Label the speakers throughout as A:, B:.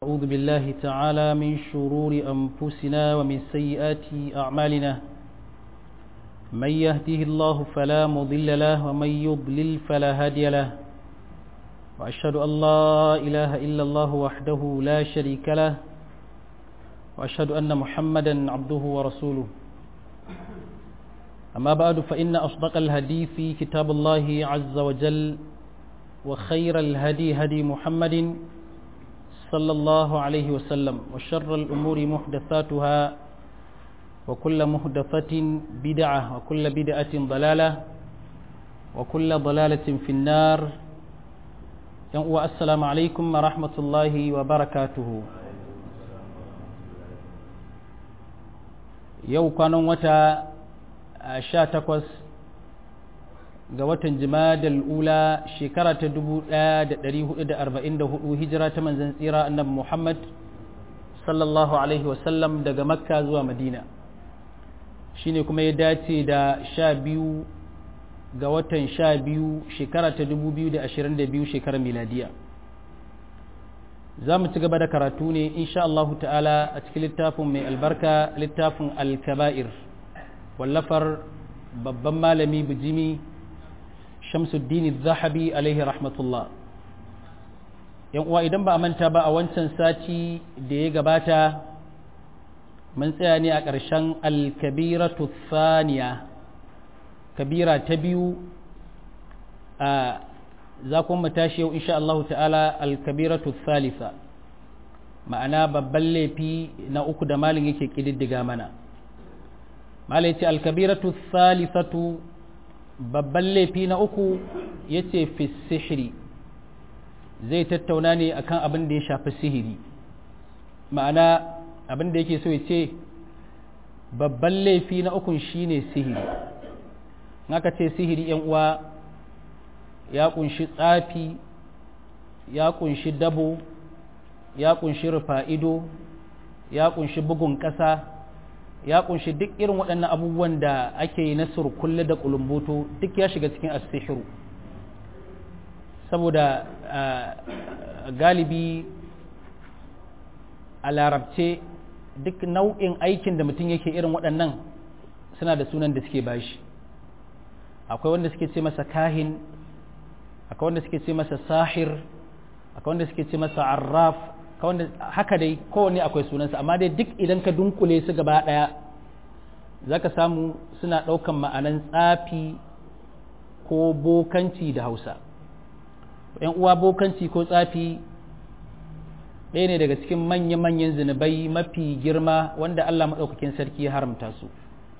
A: أعوذ بالله تعالى من شرور أنفسنا ومن سيئات أعمالنا من يهده الله فلا مضل له ومن يضلل فلا هادي له وأشهد أن لا إله إلا الله وحده لا شريك له وأشهد أن محمدا عبده ورسوله أما بعد فإن أصدق الهدي في كتاب الله عز وجل وخير الهدي هدي محمد صلى الله عليه وسلم وشر الأمور محدثاتها وكل محدثة بدعة وكل بدعة ضلالة وكل ضلالة في النار والسلام عليكم ورحمة الله وبركاته يو كانوا متى شاتكوس ga watan jimadal ula shekara ta 1444 hijira ta manzan tsira annabi Muhammad sallallahu alaihi wasallam daga makka zuwa madina shine kuma ya dace da sha biyu ga watan sha biyu shekara ta 2022 shekarar miladiya za mu ci gaba da karatu ne insha Allah ta'ala a cikin littafin mai albarka littafin al-kaba'ir wallafar babban malami bijimi shamsuddin zahabi alaihi rahmatullah yan uwa idan ba a manta ba a wancan sati da ya gabata mun tsaya ne a ƙarshen alkabiratu thaniya kabira ta biyu a za kuma tashi yau insha Allah ta'ala alkabiratu thalitha ma'ana babban laifi na uku da malin yake ƙididdiga mana malai ce alkabiratu thalithatu babban laifi na uku ya ce fi sihiri zai tattauna ne akan abin da ya shafi sihiri ma'ana abin da yake so ya ce babban laifi na ukun shine sihiri naka ce sihiri yan uwa ya kunshi tsafi ya kunshi dabo ya kunshi rufa'ido ya kunshi bugun ƙasa ya kunshi duk irin waɗannan abubuwan da ake yi na surkulle da kulumboto duk ya shiga cikin asihiru saboda galibi a larabce duk nau'in aikin da mutum yake irin waɗannan suna da sunan da suke bashi akwai wanda suke ce masa kahin akwai wanda suke ce masa sahir akwai wanda suke ce masa arraf haka dai kowanne akwai sunansa amma dai duk idan ka dunkule su gaba ɗaya za ka samu suna ɗaukan ma'anan tsafi ko bokanci da hausa ‘yan uwa bokanci ko tsafi ɗaya ne daga cikin manya-manyan zunubai mafi girma wanda Allah maɗaukakin sarki ya haramta su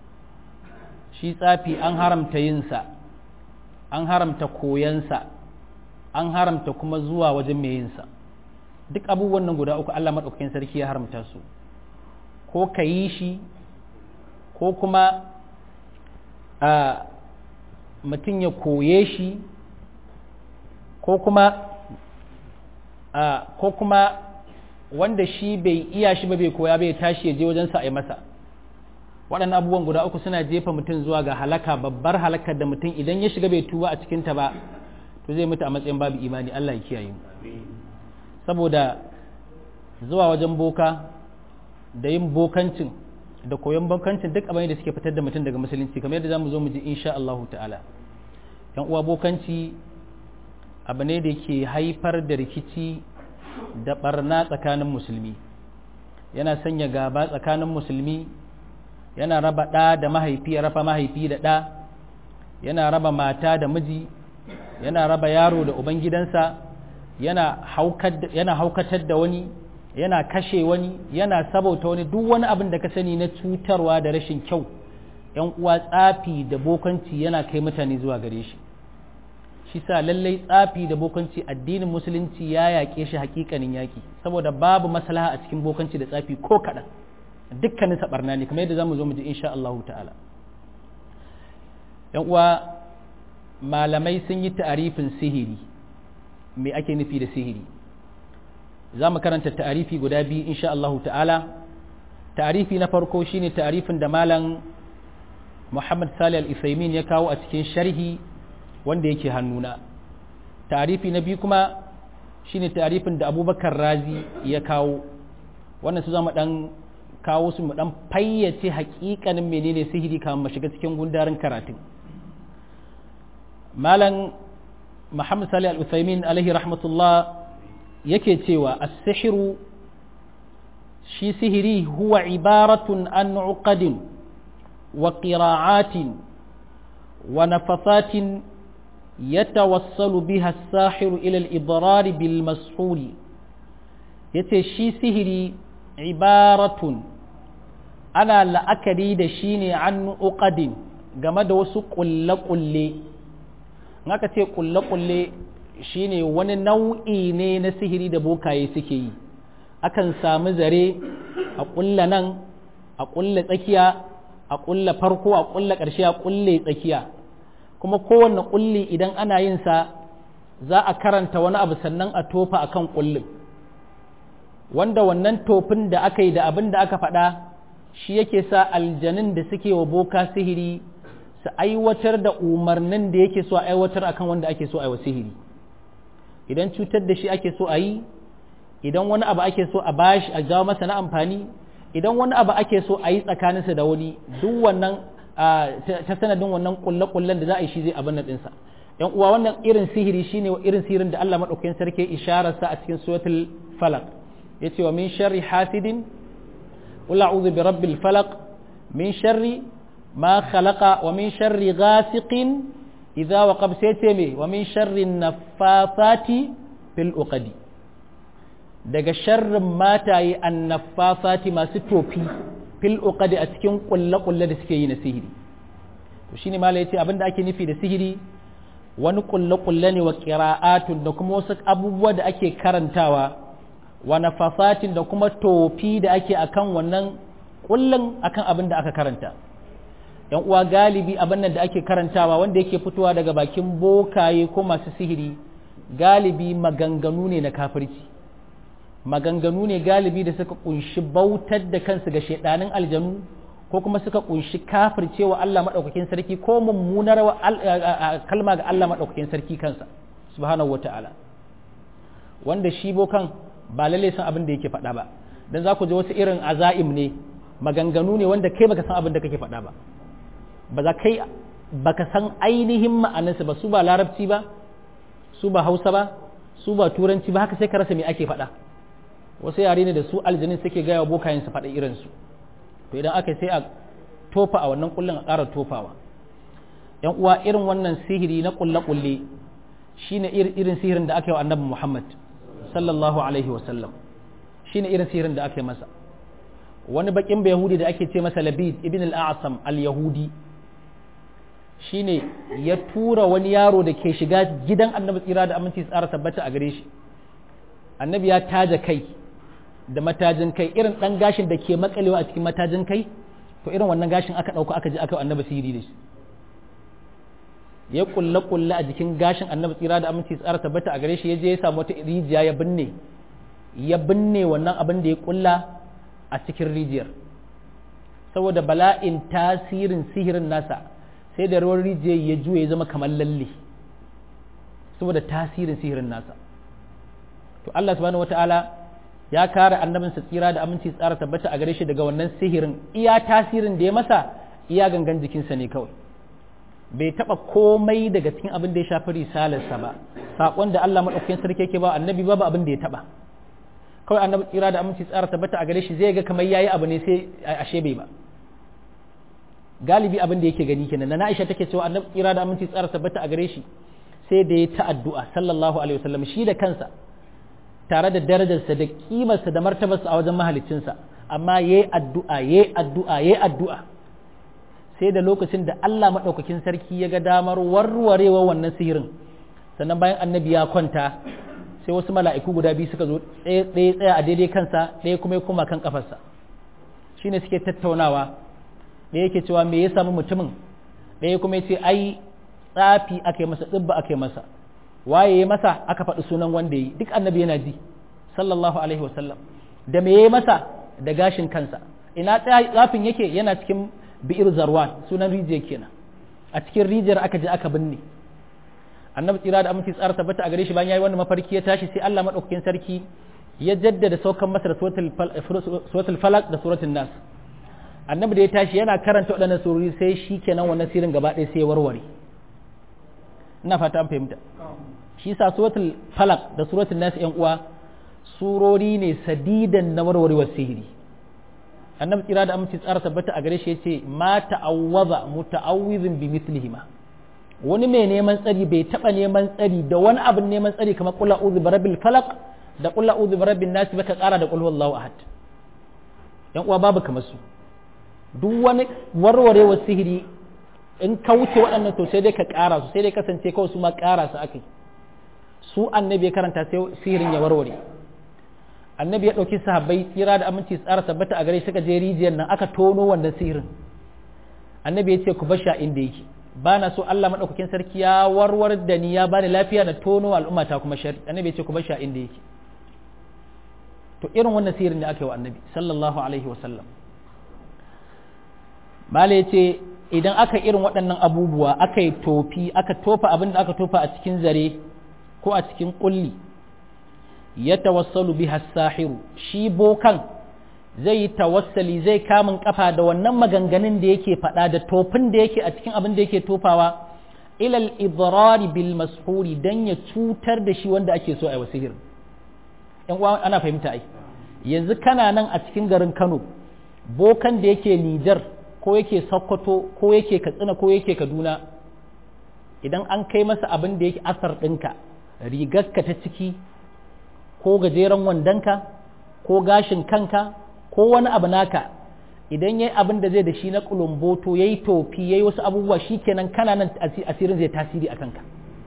A: shi tsafi an haramta yinsa an haramta koyansa an haramta kuma zuwa wajen mai yinsa duk abubuwan nan guda uku Allah maɗaukakin sarki ya haramta su ko ka yi shi ko kuma a mutum ya koye shi ko kuma a ko kuma wanda shi bai iya shi ba bai koya bai tashi ya je wajensa a yi masa waɗannan abubuwan guda uku suna jefa mutum zuwa ga halaka babbar halakar da mutum idan ya shiga bai tuba a cikinta ba to zai mutu a matsayin babu imani Allah ya kiyaye mu saboda zuwa wajen boka da yin bokancin da koyon bokancin duk abin da suke fitar da mutum daga musulunci kamar yadda zamu zo mu ji insha Allah ta'ala yan uwa bokanci abu ne da ke haifar da rikici da barna tsakanin musulmi yana sanya gaba tsakanin musulmi yana raba ɗa da mahaifi ya raba mahaifi da ɗa yana raba mata da miji yana raba yaro da ubangidansa yana haukatar da wani yana kashe wani yana sabauta wani duk wani abin da ka sani na cutarwa da rashin kyau yan uwa tsafi da bokanci yana kai mutane zuwa gare shi shi sa lallai tsafi da bokanci addinin musulunci ya yaƙe shi hakikanin yaƙi saboda babu maslaha a cikin bokanci da tsafi ko kaɗan dukkanin saɓarna ne kamar yadda za mu zo mu ji insha Allah ta'ala yan uwa malamai sun yi ta'arifin sihiri me ake nufi da sihiri za mu karanta ta'arifi guda biyu insha Allah ta'ala ta'arifi na farko shine ta'arifin da malam Muhammad Salih al-Isaimin ya kawo a cikin sharhi wanda yake hannuna ta'arifi na biyu kuma shine tarifin da abubakar razi ya kawo wannan su zama dan kawo su mu dan fayyace hakikanin menene sihiri kamar mu shiga cikin gundarin karatun malam muhammad salih al-uthaymin alaihi rahmatullah yake cewa as-sihru shi sihiri huwa ibaratun an uqadin wa qira'atin wa nafasatin yatawassalu biha as-sahiru ila al-idrar bil mashhuri yace shi sihiri ibaratun ana la'akari da shi ne an uqadin game da wasu ƙulle-ƙulle aka ce ƙulle-ƙulle shi ne wani nau'i ne na sihiri da bokaye suke yi akan sami zare a ƙulla nan a ƙulla tsakiya a ƙulla farko a ƙulla ƙarshe a ƙulle tsakiya kuma kowanne ƙulli idan ana yin sa za a karanta wani abu sannan a tofa akan ƙullin wanda wannan tofin da aka yi da abin da aka faɗa shi yake sa aljanin da suke wa boka sihiri su aiwatar da umarnin da yake so a aiwatar akan wanda ake so a yi wa sihiri idan cutar da shi ake so a yi idan wani abu ake so a bashi a jawo masa na amfani idan wani abu ake so a yi tsakaninsa da wani duk wannan ta sanadin wannan kulle-kullen da za a yi shi zai abin nan ɗinsa yan uwa wannan irin sihiri shine irin sihirin da Allah madaukakin sarki ishararsa a cikin suratul falaq yace wa min sharri hasidin qul a'udhu bi rabbil falaq min sharri ma khalaqa wa min sharri ghasiqin idza waqab sayce me wa min sharri naffasati fil uqadi daga sharrin mataye annaffasati masu tofi fil uqadi a cikin kulle-kulle da suke yi na sihiri to shine mala yace abinda ake nufi da sihiri wani kulle-kulle ne wa qira'atun da kuma wasu abubuwa da ake karantawa wa nafasatin da kuma tofi da ake akan wannan kullun akan abin da aka karanta yan uwa galibi abin nan da ake karantawa wanda yake fitowa daga bakin bokaye ko masu sihiri galibi maganganu ne na kafirci maganganu ne galibi da suka kunshi bautar da kansu ga shaidanin aljanu ko kuma suka kunshi kafircewa Allah madaukakin sarki ko mummunar kalma ga Allah madaukakin sarki kansa subhanahu wataala wanda shi bokan ba lalle san abin da yake faɗa ba dan za ku ji wasu irin azaim ne maganganu ne wanda kai baka san abin da kake faɗa ba ba za kai baka san ainihin ma'anarsa ba su ba larabci ba su ba hausa ba su ba turanci ba haka sai ka rasa me ake faɗa wasu yare ne da su aljanin suke gaya wa bokayen su faɗa irinsu to idan aka sai a tofa a wannan kullun a ƙara tofawa yan uwa irin wannan sihiri na kulle-kulle shine irin sihirin da aka yi wa annabi muhammad sallallahu alaihi wasallam shine irin sihirin da aka yi masa wani bakin yahudi da ake ce masa labid ibn al-a'sam al-yahudi shine ya tura wani yaro da ke shiga gidan annabi tsira da aminci tsara tabbata a gare shi annabi ya taja kai da matajin kai irin dan gashin da ke makalewa a cikin matajin kai to irin wannan gashin aka dauko aka je aka annabi sihiri da shi ya kulle kulle a jikin gashin annabi tsira da aminci tsara tabbata a gare shi ya je ya samu wata rijiya ya binne ya binne wannan abin da ya kulla a cikin rijiyar saboda bala'in tasirin sihirin nasa sai da ruwan rijiyar ya juya ya zama kamar lalle saboda tasirin sihirin nasa to Allah subhanahu wata'ala ya kare annabinsa tsira da aminci tsara tabbata a gare shi daga wannan sihirin iya tasirin da ya masa iya gangan jikinsa ne kawai bai taba komai daga cikin abin da ya shafi risalarsa ba saƙon da Allah maɗaukakin sarki yake ba annabi babu abin da ya taba kawai annabi tsira da aminci tsara tabbata a gare shi zai ga kamar yayi abu ne sai ashe bai ba galibi abin da yake gani kenan na Aisha take cewa annabi tsira da aminci tsara tabbata a gare shi sai da ya ta addu'a sallallahu alaihi wasallam shi da kansa tare da darajarsa da kimarsa da martabarsa a wajen mahaliccinsa amma yayi addu'a yayi addu'a yayi addu'a sai da lokacin da Allah madaukakin sarki ya ga damar warwarewa wannan sihirin sannan bayan annabi ya kwanta sai wasu mala'iku guda biyu suka zo ɗaya tsaya a daidai kansa ɗaya kuma ya koma kan kafarsa shine suke tattaunawa ɗaya yake cewa me ya samu mutumin ɗaya kuma ya ce ai tsafi aka yi masa tsibba aka yi masa waye ya masa aka faɗi sunan wanda ya yi duk annabi yana ji sallallahu alaihi wasallam da me ya masa da gashin kansa ina tsafin yake yana cikin bi'ir zarwan sunan rijiyar kenan a cikin rijiyar aka je aka binne annabi tsira da aminci tsara tabbata a gare shi bayan yayi wannan mafarki ya tashi sai Allah madaukakin sarki ya jaddada saukan masa da suratul falaq da suratul nas annabi da ya tashi yana karanta waɗannan surori sai shi kenan wannan sirin gaba ɗaya sai ya warware ina fata an fahimta shi sa suratul falaq da suratul nas yan uwa surori ne sadidan na warwarewar sihiri annabi tsira da aminci tsara tabbata a gare shi yace ma ta'awwaza muta'awwizin bi mithlihima wani mai neman tsari bai taba neman tsari da wani abin neman tsari kamar qul a'udhu birabbil falaq da qul a'udhu birabbin nas baka kara da qul huwallahu ahad yan uwa babu kamar su duk wani warwarewar sihiri in ka wuce waɗannan to sai dai ka ƙara su sai dai kasance kawai su ma ƙara su akai su annabi ya karanta sai sihirin ya warware annabi ya ɗauki sahabbai tsira da aminci tsara tabbata a gare suka je rijiyar nan aka tono wannan sihirin annabi ya ce ku basha inda yake ba na so Allah maɗaukakin sarki ya warwar da ni ya bani lafiya na tono al'umma ta kuma shari annabi ya ce ku basha inda yake to irin wannan sihirin ne aka yi wa annabi sallallahu alaihi wa sallam mala ya ce idan aka irin waɗannan abubuwa aka yi tofi aka tofa abin da aka tofa a cikin zare ko a cikin ƙulli ya tawassalu biha sahiru shi bokan zai yi tawassali zai kamun kafa da wannan maganganun da yake faɗa da tofin da yake a cikin abin da yake tofawa ilal idrari bil mashuri dan ya cutar da shi wanda ake so a yi sihir yan uwa ana fahimta ai yanzu kana nan a cikin garin Kano bokan da yake Nijar ko yake Sokoto ko yake Katsina ko yake Kaduna idan an kai masa abin da yake asar ɗinka rigarka ta ciki ko gajeren wandonka ko gashin kanka ko wani abu naka idan yayi abin da zai da shi na kulumboto yayi tofi yayi wasu abubuwa shikenan kana nan asirin zai tasiri a kanka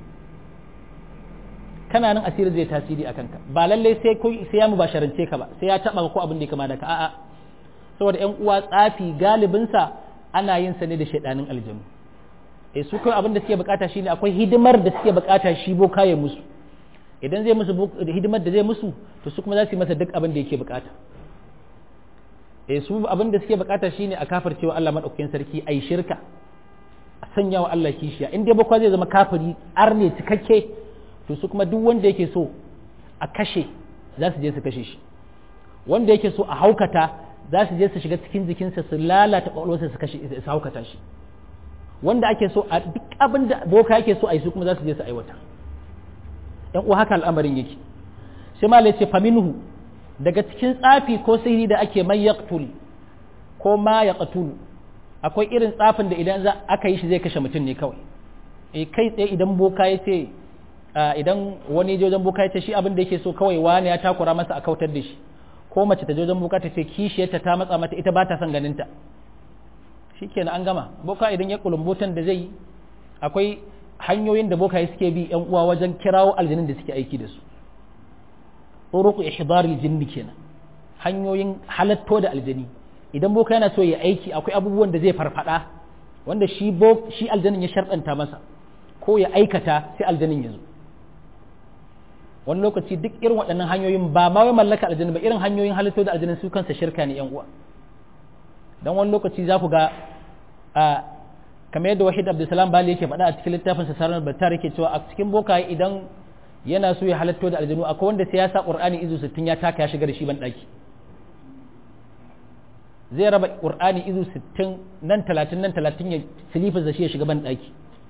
A: kana nan asirin zai tasiri a kanka ba lalle sai ko sai ya mubasharance ka ba sai ya taba ko abin da ya kama da ka a'a saboda ƴan uwa tsafi galibin sa ana yin sa ne da shaidanin aljanu eh su kai abin da suke bukata shine akwai hidimar da suke bukata shi boka ya musu idan zai musu hidimar da zai musu to su kuma za su yi masa duk abin da yake bukata eh su abin da suke bukata shine a kafircewa Allah madaukakin sarki ai shirka a sanya wa Allah kishiya in dai bakwa zai zama kafiri arne cikakke to su kuma duk wanda yake so a kashe za su je su kashe shi wanda yake so a haukata za su je su shiga cikin jikinsa su lalata kwakwalwarsa su kashe su haukata shi wanda ake so a duk abin da boka yake so a yi su kuma za su je su aiwata yan uwa haka al'amarin yake sai ma ce faminhu daga cikin tsafi ko sihiri da ake mai yaqtul ko ma yaqtul akwai irin tsafin da idan aka yi shi zai kashe mutum ne kawai e kai tsaye idan boka ya ce idan wani jojen boka ya ce shi abin da yake so kawai wani ya takura masa a kautar da shi ko mace ta jojen boka ta ce kishiyarta ta matsa mata ita ba ta son ganinta shikenan an gama boka idan ya kulumbotan da zai yi akwai hanyoyin da bokaye suke bi yan uwa wajen kirawo aljanin da suke aiki da su turuqu ihdaril jinni kenan hanyoyin halatto da aljani idan boka yana so ya aiki akwai abubuwan da zai farfada wanda shi bo shi aljanin ya sharɗanta masa ko ya aikata sai aljanin ya zo wani lokaci duk irin waɗannan hanyoyin ba ma wai mallaka aljanin ba irin hanyoyin halitto da aljanin su kansa shirka ne yan uwa dan wani lokaci za ku ga kamar yadda wahid abdulsalam bali yake faɗa a cikin littafin sa sarar battar yake cewa a cikin bokaye idan yana so ya halatto da aljanu akwai wanda sai ya sa qur'ani izu 60 ya taka ya shiga da shi ban daki zai raba qur'ani izu 60 nan 30 nan 30 ya silifin da shi ya shiga ban daki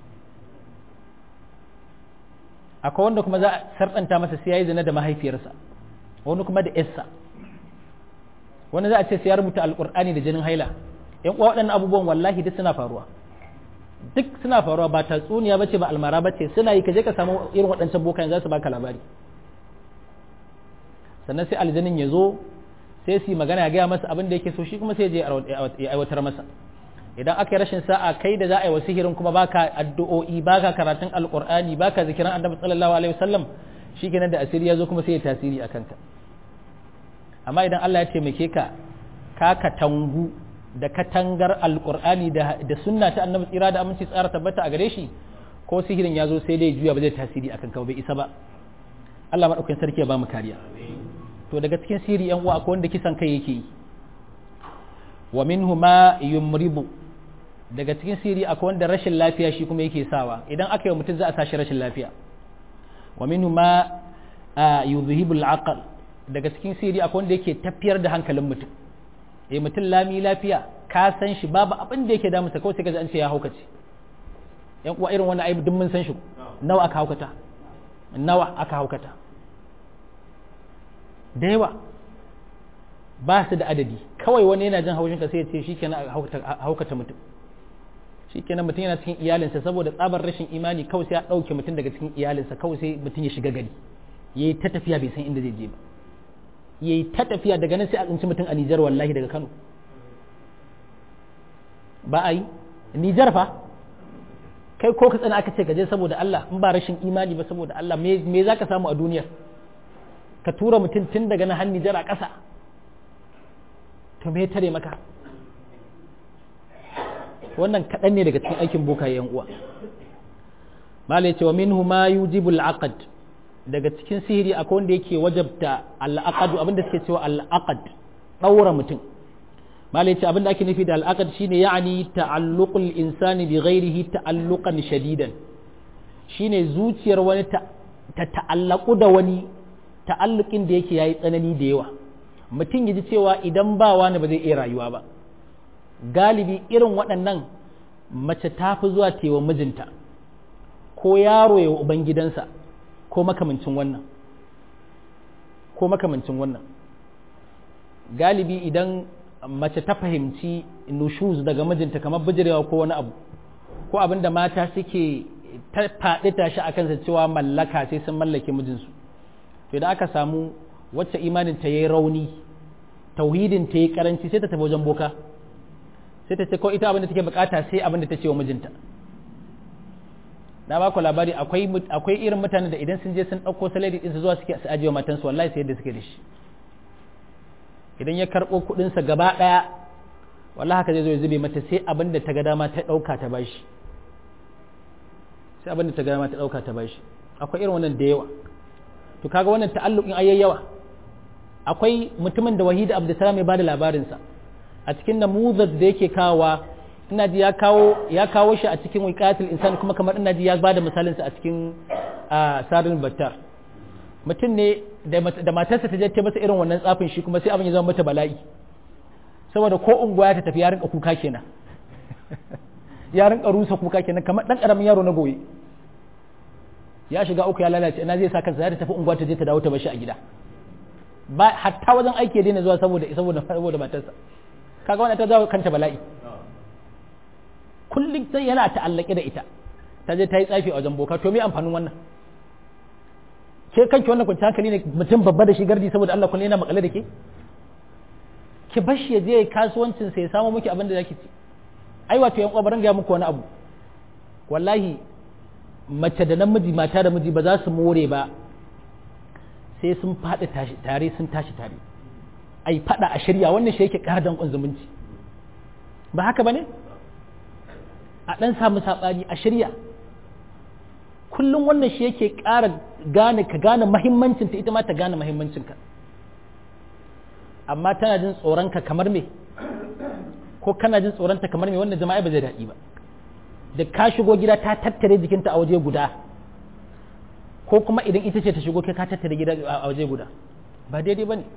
A: akwai wanda kuma za a sarɗanta masa sai ya yi zina da mahaifiyarsa wani kuma da yarsa wani za a ce sai ya rubuta alqur'ani da jinin haila yan uwa waɗannan abubuwan wallahi duk suna faruwa duk suna faruwa ba tatsuniya bace ba almara bace suna yi kaje ka samu irin waɗancan bokayen za su baka labari sannan sai aljanin ya zo sai su yi magana ya gaya masa abin da yake so shi kuma sai je ya aiwatar masa idan aka yi rashin sa'a kai da za a yi wa sihirin kuma baka addu'o'i baka karatun alqur'ani baka zikiran annabi sallallahu alaihi wasallam shikenan da asiri ya zo kuma sai ya tasiri a kanka amma idan Allah ya taimake ka ka katangu da katangar alkur'ani da sunna ta annabi tsira da aminci tsara tabbata a gare shi ko sihirin ya zo sai dai juya ba zai tasiri akan ka bai isa ba Allah madaukakin sarki ya ba mu kariya to daga cikin sihiri yan uwa akwai wanda kisan kai yake yi wa minhu ma yumribu daga cikin sihiri akwai wanda rashin lafiya shi kuma yake sawa idan aka yi mutum za a sa shi rashin lafiya wa minhu ma yuzhibul aql daga cikin sihiri akwai wanda yake tafiyar da hankalin mutum eh mutum lami lafiya ka san shi babu abin da yake damu sa kawai sai ka an ce ya haukace yan uwa irin wannan aibu duk mun san shi nawa aka haukata nawa aka haukata da yawa ba su da adadi kawai wani yana jin haushin ka sai ya ce shikenan haukata mutum shikenan mutum yana cikin iyalinsa saboda tsabar rashin imani kawai sai ya dauke mutum daga cikin iyalinsa kawai sai mutum ya shiga gari yayi ta tafiya bai san inda zai je ba yayi ta tafiya daga nan sai a tsinci mutum a Nijar wallahi daga Kano ba a yi Nijar fa kai ko ka tsana aka ce gaje saboda Allah in ba rashin imani ba saboda Allah me za ka samu a duniyar ka tura mutum tun daga na hannu jara ƙasa to me tare maka wannan kaɗan ne daga cikin aikin boka yan uwa mala yace wa minhu ma yujibu al-aqd daga cikin sihiri akwai wanda yake wajabta al-aqd abinda suke cewa al-aqd daura mutum mala yace abinda ake nufi da al-aqd shine ya'ni ta'alluqul insani bi ghairihi ta'alluqan shadidan shine zuciyar wani ta ta'allaku da wani ta'allukin da yake yayi tsanani da yawa mutum ya ji cewa idan ba wani ba zai iya rayuwa ba galibi irin waɗannan mace ta fi zuwa tewa mijinta ko yaro ya ubangidansa ko makamancin wannan ko makamancin wannan galibi idan mace ta fahimci nushuz daga mijinta kamar bijirewa ko wani abu ko abin da mata suke ta faɗi tashi a kansa cewa mallaka sai sun mallake mijinsu to idan aka samu wacce imanin ta yi rauni tauhidin ta yi karanci sai ta tafi wajen boka sai ta ce ko ita abin da take bukata sai abin da ta ce wa mijinta na ba ku labari akwai akwai irin mutanen da idan sun je sun dauko salari din su zuwa suke su ajiye matansu wallahi sai yadda suke da shi idan ya karbo kudin sa gaba daya wallahi haka zai zo ya zube mata sai abin da ta ga dama ta dauka ta bashi sai abin da ta ga dama ta dauka ta bashi akwai irin wannan da yawa to kaga wannan ta'alluqin ayyayawa akwai mutumin da wahida abdulsalam ya bada labarinsa a cikin namuzar da yake kawa ina ji ya kawo ya kawo shi a cikin wiqatul insan kuma kamar ina ji ya bada misalinsa a cikin sarin battar mutum ne da matarsa ta je ta masa irin wannan tsafin shi kuma sai abin ya zama mata bala'i saboda ko unguwa ta tafi ya rinka kuka kenan ya rinka rusa kuka kenan kamar dan karamin yaro na goye ya shiga uku ya lalace ina zai sa kansa za ta tafi unguwa ta je ta dawo ta bashi a gida ba hatta wajen aiki ya daina zuwa saboda saboda saboda matarsa kaga wannan ta jawo kanta bala'i kullum sai yana ta'allake da ita ta je ta yi tsafi a wajen boka to me amfanin wannan ke kanki wannan kwanci hankali ne mutum babba da shi gardi saboda Allah kullum yana makale da ke ki bashi ya je kasuwancin sai ya samu miki abin da zaki ci ai wato yan uwa ga muku wani abu wallahi mace da namiji mata da miji ba za su more ba sai sun faɗi tare sun tashi tare ai faɗa a shirya wannan shi yake ƙara danƙon zumunci ba haka ba ne a ɗan samu saɓani a shirya kullum wannan shi yake ƙara gane ka gane mahimmancinta ita ma ta gane mahimmancinka amma tana jin tsoronka kamar me ko kana jin tsoronta kamar me wannan jama'a ba zai daɗi ba da ka shigo gida ta tattare jikinta a waje guda ko kuma idan ita ce ta shigo kai ka tattare gida a waje guda ba daidai bane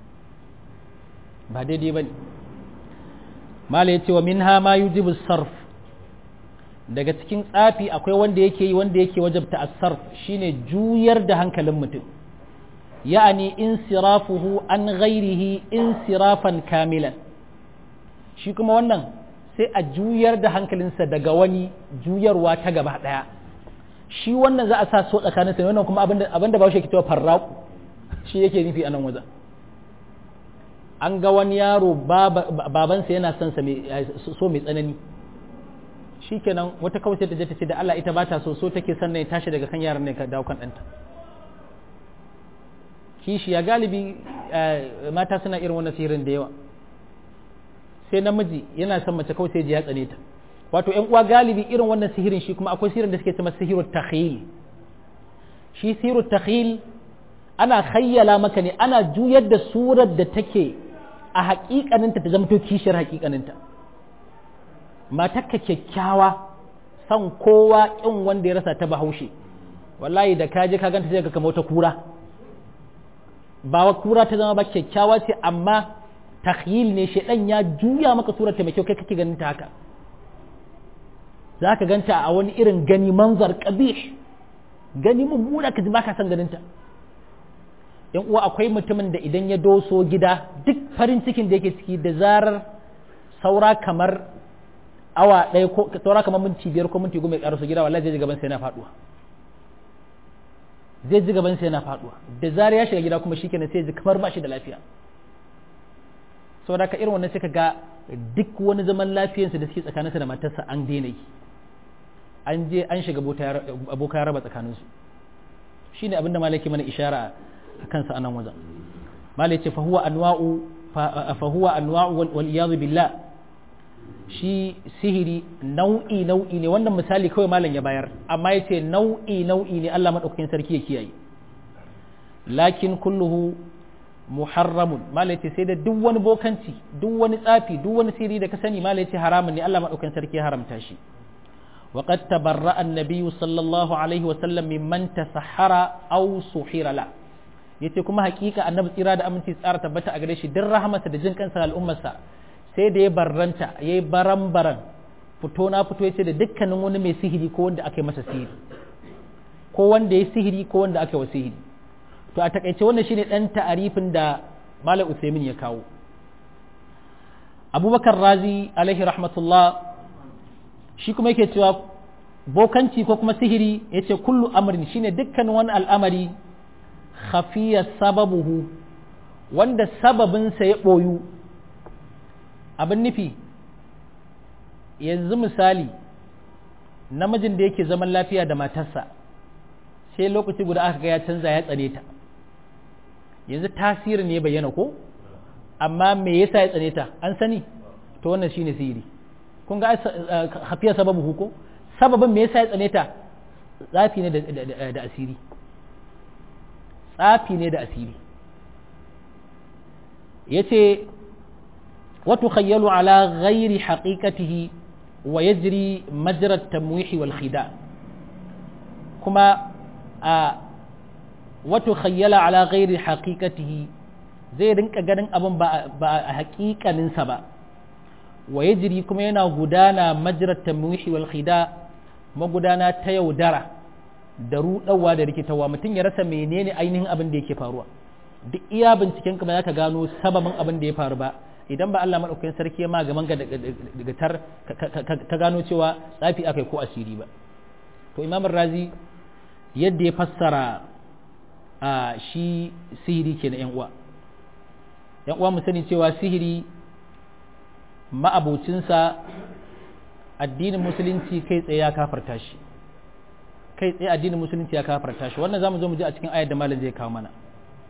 A: ba daidai bane mala yace wa minha ma yujibu sarf daga cikin tsafi akwai wanda yake yi wanda yake wajabta as-sarf shine juyar da hankalin mutum ya'ani insirafuhu an ghairihi insirafan kamilan shi kuma wannan sai a juyar da hankalinsa daga wani juyarwa ta gaba daya shi wannan za a sa so tsakanin sa wannan kuma abinda ba shi ke cewa farraku shi yake nufi a nan wajen an ga wani yaro babansa yana son sa so mai tsanani shikenan wata kawai ta je ta ce da Allah ita ba ta so so take son ne tashi daga kan yaran ne ka dawo kan ɗanta kishi ya galibi mata suna irin wannan sihirin da yawa sai namiji yana son mace kawai sai ji ya tsane ta wato ƴan uwa galibi irin wannan sihirin shi kuma akwai sihirin da suke cewa sihirut takhyil shi sihirut takhyil ana khayyala maka ne ana juyar da surar da take a haƙiƙaninta ta zamto kishiyar haƙiƙaninta matakka kyakkyawa san kowa kin wanda ya rasa ta bahaushe wallahi da kaje ka ganta sai ka kama wata kura ba wa kura ta zama ba kyakkyawa ce amma takhyil ne shedan ya juya maka surar ta mai kyau kai kake ganin ta haka za ka ganta a wani irin gani manzar qabih gani mummuna ka ji baka san ganin ta yan uwa akwai mutumin da idan ya doso gida duk farin cikin da yake ciki da zarar saura kamar awa ɗaya ko saura kamar minti biyar ko minti goma ya ƙaraso gida wallahi zai ji gaban sai yana faduwa zai ji gaban sai yana faduwa da zarar ya shiga gida kuma shikenan sai ji kamar ba shi da lafiya saboda ka irin wannan sai ka ga duk wani zaman lafiyarsa da suke tsakaninsa da matarsa an daina yi an je an shiga aboka ya raba tsakaninsu shine abin da malaki mana ishara a kansa anan wajen malai ce fahuwa anwa'u fahuwa anwa'u wal iyadu billah shi sihiri nau'i nau'i ne wannan misali kawai malam ya bayar amma yace nau'i nau'i ne Allah madaukakin sarki ya kiyaye lakin kulluhu muharramun malai ce sai da duk wani bokanci duk wani tsafi duk wani siri da ka sani malai ce haramun ne Allah madaukakin sarki ya haramta shi وقد تبرأ النبي صلى الله عليه وسلم ممن تسحر أو سحر له yace kuma hakika annabi tsira da aminci tsara tabbata a gare shi duk rahamarsa da jin kansa al'ummarsa sai da ya barranta ya yi baran baran fito na fito ya ce da dukkanin wani mai sihiri ko wanda aka yi masa sihiri ko wanda ya sihiri ko wanda aka yi wa sihiri to a takaice wannan shine dan ta'arifin da malam usaimin ya kawo abubakar razi alaihi rahmatullah shi kuma yake cewa bokanci ko kuma sihiri ya ce kullu amrin shine dukkanin wani al'amari khafiya sababuhu wanda sababinsa ya ɓoyu abin nufi yanzu misali namijin da yake zaman lafiya da matarsa sai lokaci guda aka ga ya canza ya tsane ta yanzu tasirin ne bayyana ko amma me yasa ya tsane ta an sani to wannan shine sihiri kun ga hafiya sababu ko sababin me yasa ya tsane ta tsafi ne da asiri tsafi ne da asiri yace wa tukhayyalu ala ghairi haqiqatihi wa yajri majra at-tamwih wal khida kuma a wa tukhayyala ala ghairi haqiqatihi zai rinka ganin abin ba a haƙiƙaninsa ba wa yajri kuma yana gudana majrat tamwihi wal khida magudana ta yaudara da rudawa da rikitawa mutum ya rasa menene ainihin abin da yake faruwa duk iya binciken ka ba za ka gano sababin abin da ya faru ba idan ba Allah madaukakin sarki ma gaman ga daga tar ka gano cewa tsafi akai ko asiri ba to imam razi yadda ya fassara a shi sihiri ke na yan uwa yan uwa mu sani cewa sihiri ma'abocinsa addinin musulunci kai tsaye ya kafarta shi kai tsaye addinin musulunci ya kafarta shi wannan zamu zo mu ji a cikin ayar da malam zai kawo mana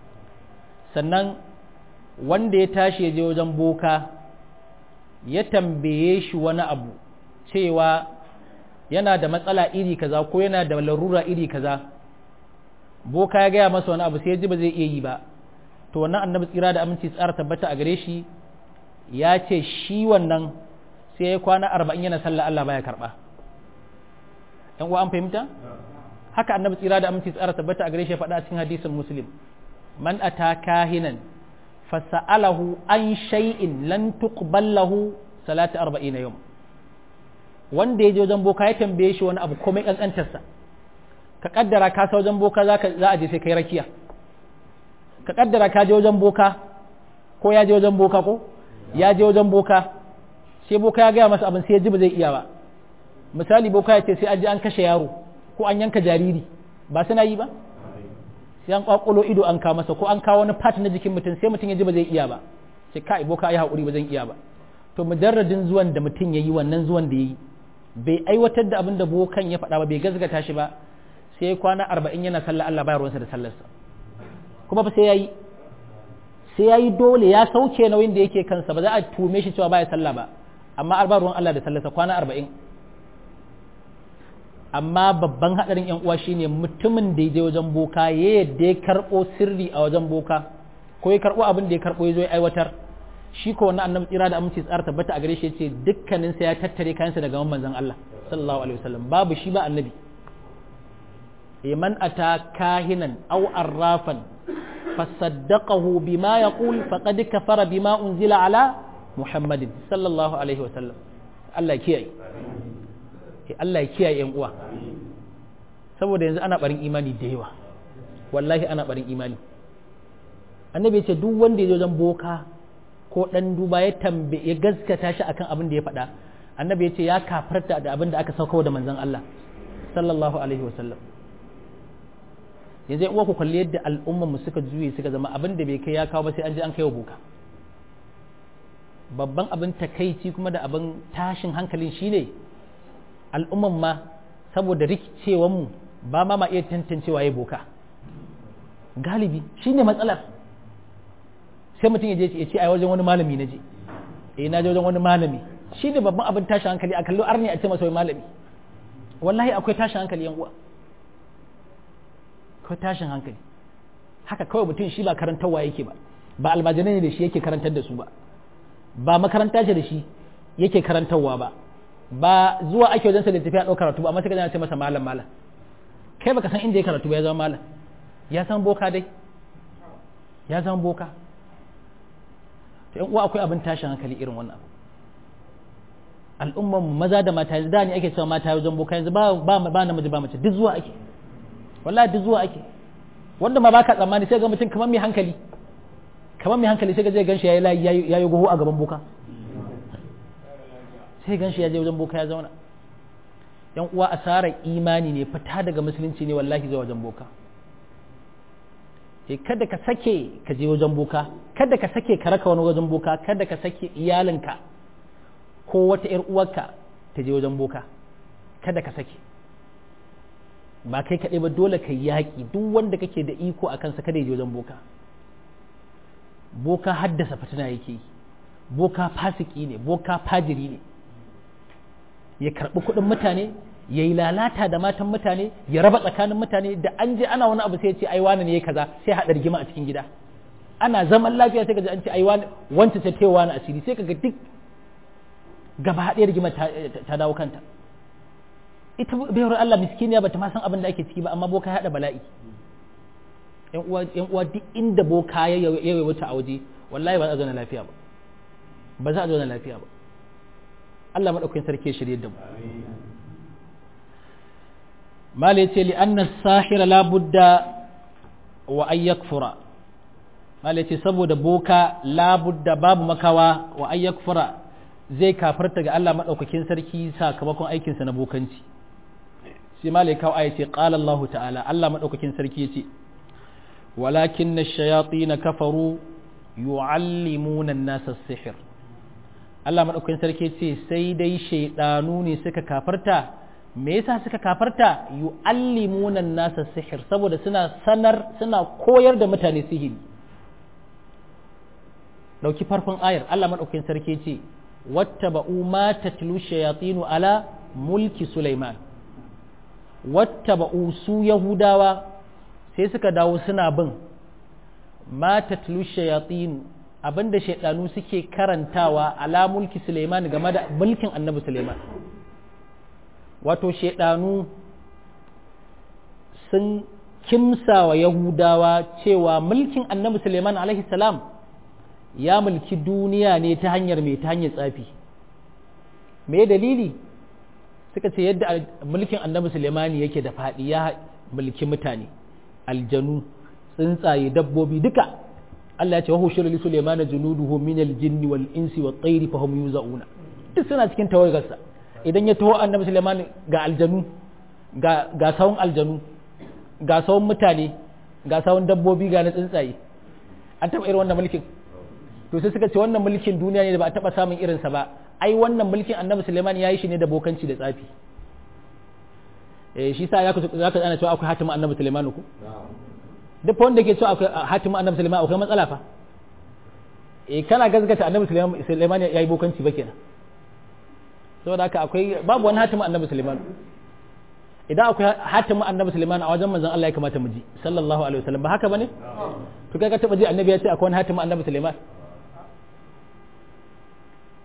A: sannan wanda ya tashi ya je wajen boka ya tambaye shi wani abu cewa yana da matsala iri kaza ko yana da larura iri kaza boka ya gaya masa wani abu sai ya ji ba zai iya yi ba to wannan annabi tsira da aminci tsara tabbata a gare shi ya ce shi wannan sai ya kwana arba'in yana sallah Allah baya karba ɗan uwa an fahimta haka annabi tsira da aminci tsara tabbata a gare shi ya faɗa a cikin hadisin muslim man ata kahinan fasa'alahu an shay'in lan tuqbal lahu salatu arba'in yawm wanda ya je wajen boka ya tambaye shi wani abu komai kankantarsa ka kaddara ka sa wajen boka za a je sai kai rakiya ka kaddara ka je wajen boka ko ya je wajen boka ko ya je wajen boka sai boka ya gaya masa abin sai ya ji ba zai iya ba misali boka ya ce sai an je an kashe yaro ko an yanka jariri ba suna yi ba sai an kwakulo ido an kawo masa ko an kawo wani part na jikin mutum sai mutum ya ji ba zai iya ba sai kai boka ya haƙuri ba zan iya ba to mujarradin zuwan da mutum ya yi wannan zuwan da ya yi bai aiwatar da abin da bokan ya faɗa ba bai gazgata shi ba sai kwana arba'in yana sallah Allah bayar ruwansa da sallarsa kuma fa sai ya yi sai ya yi dole ya sauke nauyin da yake kansa ba za a tume shi cewa baya sallah ba amma arba ruwan Allah da sallarsa kwana arba'in amma babban haɗarin yan uwa shine mutumin da ya je wajen boka ya yadda ya karɓo sirri a wajen boka ko ya karɓo abin da ya karɓo ya zo ya aiwatar shi ko wannan annabi tsira da aminci tsara tabbata a gare shi yace dukkanin sa ya tattare kayansa daga manzon Allah sallallahu alaihi wasallam babu shi ba annabi e man ata kahinan aw arrafan fasaddaqahu bima yaqul faqad kafara bima unzila ala muhammadin sallallahu alaihi wasallam Allah ya kiyaye Allah ya kiyaye yan uwa saboda yanzu ana barin imani da yawa wallahi ana barin imani annabi ya ce duk wanda ya zo wajen boka ko dan duba ya tambe ya gaskata shi akan abin da ya faɗa annabi ya ce ya kafarta da abin da aka sauka da manzon Allah sallallahu alaihi wasallam yanzu yan uwa ku kalli yadda al'ummar mu suka juye suka zama abin da bai kai ya kawo ba sai an je an kai wa boka babban abin takaici kuma da abin tashin hankalin shine al'umman ma saboda rikicewan mu ba ma ma iya tantancewa ya boka galibi shine matsalar sai mutum ya je ya ce ai wajen wani malami na je eh na je wajen wani malami shine babban abin tashin hankali a kallo arni a ce masa wai malami wallahi akwai tashin hankali yan uwa akwai tashin hankali haka kawai mutum shi ba karantarwa yake ba ba almajirai ne da shi yake karantar da su ba ba makaranta ce da shi yake karantarwa ba ba zuwa ake wajen sa da tafiya ɗaukar karatu ba amma sai ka ce masa malam malam kai baka san inda ya karatu ba ya zama malam ya san boka dai ya zama boka to yan uwa akwai abin tashin hankali irin wannan abu al'umman maza da mata yanzu da ne ake cewa mata wajen boka yanzu ba ba ba namiji ba mace duk zuwa ake wallahi duk zuwa ake wanda ma baka tsammani sai ga mutum kamar mai hankali kamar mai hankali sai ga zai ganshi yayi yayi yayi goho a gaban boka sai ganshi ya je wajen boka ya zauna yan uwa asarar imani ne fita daga musulunci ne wallahi zuwa wajen boka e kada ka sake ka je wajen boka kada ka sake ka raka wani wajen boka kada ka sake iyalinka ko wata ‘yar uwarka ta je wajen boka kada ka sake ba kai kaɗai ba dole ka yaƙi duk wanda kake da iko a kansa kada ya je wajen boka boka haddasa fitina yake yi boka fasiki ne boka fajiri ne ya karɓi kuɗin mutane ya yi lalata da matan mutane ya raba tsakanin mutane da an je ana wani abu sai ya ce ai wani ne ya kaza sai haɗa rigima a cikin gida ana zaman lafiya sai ka ji an ce ai wani wanta ta tewa na asiri sai kaga duk gaba haɗe rigima ta dawo kanta ita bayar Allah miskiniya bata ma san abin da ake ciki ba amma boka ya haɗa bala'i yan uwa yan uwa duk inda boka ya yawa wata a waje wallahi ba za a zauna lafiya ba ba za a zauna lafiya ba Allah madaukakin sarki ya shirye da mu mala yace li anna sahira la budda wa ay yakfura mala yace saboda boka la budda babu makawa wa ay yakfura zai kafarta ga Allah madaukakin sarki sakamakon aikin sa na bokanci sai mala kawo aya ce qala Allah ta'ala Allah madaukakin sarki yace walakin ash-shayatin kafaru yu'allimuna an-nasa as-sihr Allah madaukakin sarki yace sai dai shaydanu ne suka kafarta me yasa suka kafarta yu'allimuna nasa sihir saboda suna sanar suna koyar da mutane sihiri dauki farkon ayar Allah madaukakin sarki ce wattaba'u ma tatlu shayatinu ala mulki Sulaiman wattaba'u su yahudawa sai suka dawo suna bin ma tatlu shayatinu abinda shaydanu suke karantawa ala mulki Sulaiman game da mulkin Annabi Sulaiman wato shaidanu sun kimsa wa yahudawa cewa mulkin annabi suleiman alaihi salam ya mulki duniya ne ta hanyar mai ta hanyar tsafi me dalili suka ce yadda mulkin annabi suleiman yake da faɗi ya mulki mutane aljanu tsuntsaye dabbobi duka Allah ya ce wa hushira li suleiman junuduhu min aljinni wal insi wat tayri fa hum yuzauna duk suna cikin tawagarsa idan ya taho annabi Suleiman ga aljanu ga ga sawun aljanu ga sawun mutane ga sawun dabbobi ga na tsuntsaye an taɓa irin wannan mulkin to sai suka ce wannan mulkin duniya ne da ba a taɓa samun irinsa ba ai wannan mulkin annabi Suleiman ya yi shi ne da bokanci da tsafi eh shi sa ya ka zaka ana cewa akwai hatimin annabi Suleiman ku duk wanda ke cewa akwai hatimin annabi Suleiman akwai matsala fa eh kana gazgata annabi Suleiman ya yi bokanci ba kenan saboda haka akwai babu wani hatimin annabi Suleiman idan akwai hatimin annabi Suleiman a wajen manzon Allah ya kamata mu ji sallallahu alaihi wasallam ba haka bane to kai ka taba ji annabi ya ce akwai wani hatimin annabi Suleiman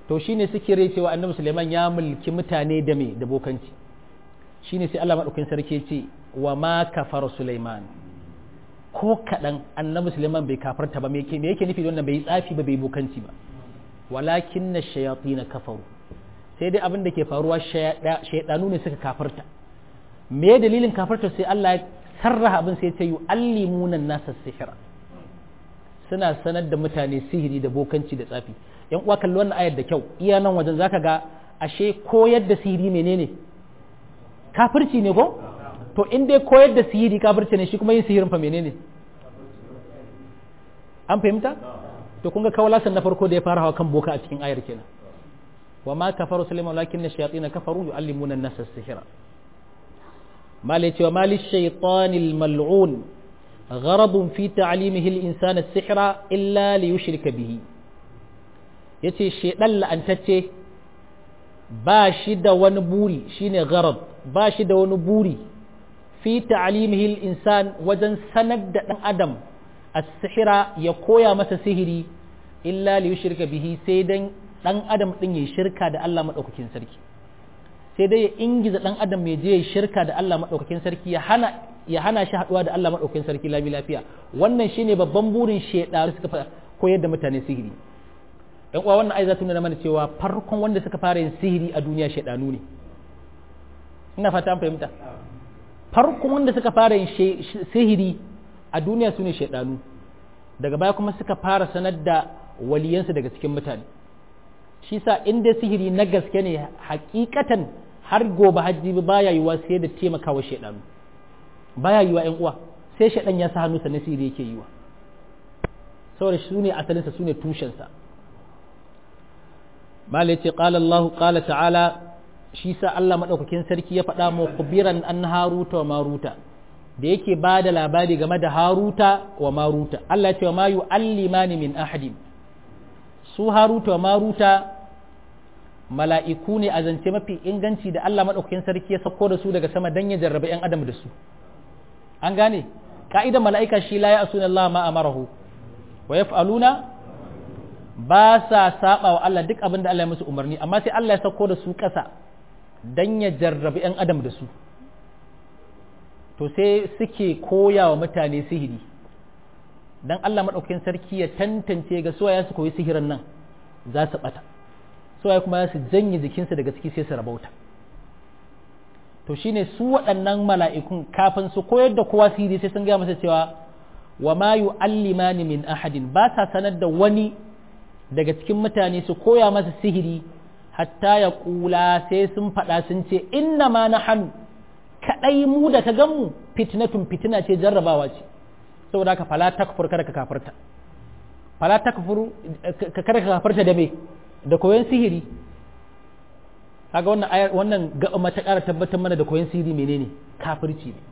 A: to shine suke rai cewa annabi Sulaiman ya mulki mutane da me da bokanci shine sai Allah madaukakin sarki ce wa ma kafara Sulaiman ko kadan annabi Sulaiman bai kafarta ba me yake me yake nufi da wannan bai tsafi ba bai bokanci ba walakinna shayatin kafaru sai dai abin da ke faruwa shaydanu ne suka kafarta me dalilin kafarta sai Allah ya sarraha abin sai ya ce yu'allimuna nasa sihra suna sanar da mutane sihiri da bokanci da tsafi yan uwa kalli wannan ayar da kyau iya nan wajen zaka ga ashe koyar da sihiri menene kafirci ne ko to in dai koyar da sihiri kafirci ne shi kuma yin sihirin fa menene an fahimta to kun ga kawalasan na farko da ya fara hawa kan boka a cikin ayar kenan wa ma kafaru sulaiman lakin na shayatin kafaru yu'allimuna an-nasa as-sihra mali cewa mali shaytanil mal'un غرض في تعليمه الإنسان السحر إلا ليشرك به yace shedan la'antacce ba shi da wani buri shine gharad ba shi da wani buri fi ta'limihi al-insan wajen sanar da dan adam as-sihra ya koya masa sihiri illa li yushrika bihi sai dan dan adam din ya shirka da Allah madaukakin sarki sai dai ya ingiza dan adam ya je ya shirka da Allah madaukakin sarki ya hana ya hana shi haduwa da Allah madaukakin sarki lami lafiya wannan shine babban burin shedaru suka koyar da mutane sihiri yan uwa wannan ai za ta nuna mana cewa farkon wanda suka fara yin sihiri a duniya shedanu ne ina fata an fahimta farkon wanda suka fara yin sihiri a duniya su ne shedanu daga baya kuma suka fara sanar da waliyansu daga cikin mutane shi sa inda sihiri na gaske ne hakikatan har gobe hajji baya yiwa sai da taimakawa shedanu baya yiwa yan uwa sai shedan ya sa hannu sa sihiri yake yiwa saboda su ne asalinsa su ne tushensa malai ce qala Allah qala ta'ala shi sa Allah madaukakin sarki ya faɗa mu kubiran an haruta wa maruta da yake ba da labari game da haruta wa maruta Allah ya ce wa ma yu'allimani min ahadin su haruta wa maruta mala'iku ne a zance mafi inganci da Allah madaukakin sarki ya sako da su daga sama dan ya jarrabe yan adam da su an gane ka'idar mala'ika shi la ya'suna Allah ma amarahu wa yaf'aluna ba sa saba wa Allah duk abin da Allah ya musu umarni amma sai Allah ya sako da su ƙasa dan ya jarrabi 'yan adam da su to sai suke koya wa mutane sihiri dan Allah maɗaukakin sarki ya tantance ga suwaya su koyi sihirin nan za su ɓata suwaya kuma su janye jikinsu daga ciki sai su rabauta to shine su waɗannan mala'ikun kafin su koyar da kowa sihiri sai sun gaya masa cewa wa ma yu'allimani min ahadin ba sa sanar da wani daga cikin mutane su koya masa sihiri hatta ya kula sai sun faɗa sun ce inna ma na hannu kaɗai mu da ka gan mu fitnatun fitina ce jarrabawa ce saboda haka fala takfur kada ka kafarta fala takfur kada ka kafarta da me da koyon sihiri kaga wannan ayar wannan ga mata ƙara tabbatar mana da koyon sihiri menene kafirci ne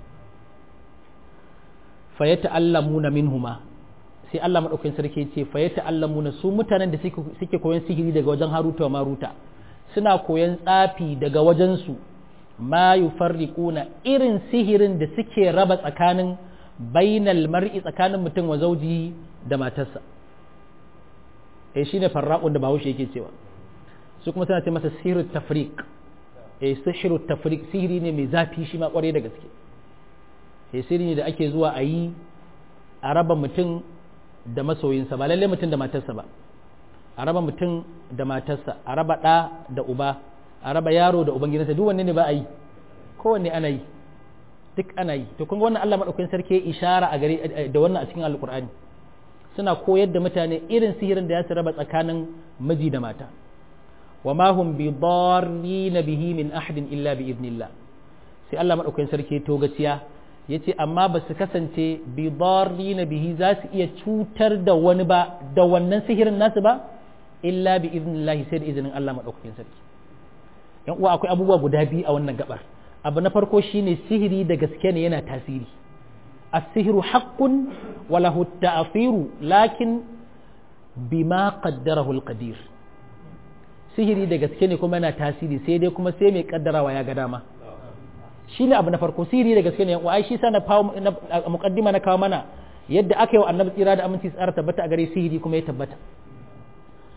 A: fa yata'allamuna minhuma sai Allah maɗaukakin sarki ce fa ya ta'allamuna su mutanen da suke koyon sihiri daga wajen Haruta wa Maruta suna koyon tsafi daga wajensu ma yufarriquna irin sihirin da suke raba tsakanin bainal mar'i tsakanin mutum wa zauji da matarsa eh shine farraqun da Bahaushe yake cewa su kuma suna ce masa sihirut tafriq eh sihirut tafriq sihiri ne mai zafi shi ma kware da gaske eh sihiri ne da ake zuwa a yi a raba mutum da masoyinsa ba lallai mutum da matarsa ba a raba mutum da matarsa a raba ɗa da uba a raba yaro da ubangidansa duk wanne ne ba a yi kowanne ana yi duk ana yi to kun ga wannan Allah madaukakin sarki ya ishara a gare da wannan a cikin alkur'ani suna koyar da mutane irin sihirin da ya su raba tsakanin miji da mata wa ma hum bi darrin bihi min ahadin illa bi idnillah sai Allah madaukakin sarki to gaciya ya ce amma ba su kasance bidarri na bihi za su iya cutar da wani ba da wannan sihirin nasu ba illa bi iznillahi sai da izinin Allah maɗaukakin sarki yan uwa akwai abubuwa guda biyu a wannan gabar abu na farko shine sihiri da gaske ne yana tasiri as-sihru haqqun wa lahu ta'thiru lakin bima qaddarahu al-qadir sihiri da gaske ne kuma yana tasiri sai dai kuma sai mai kaddarawa ya ga dama shi ne abu na farko sihiri da gaske ne wa ai shi sa na muqaddima na kawo mana yadda aka yi wa annabi tsira da aminci tsara tabbata a gare sihiri kuma ya tabbata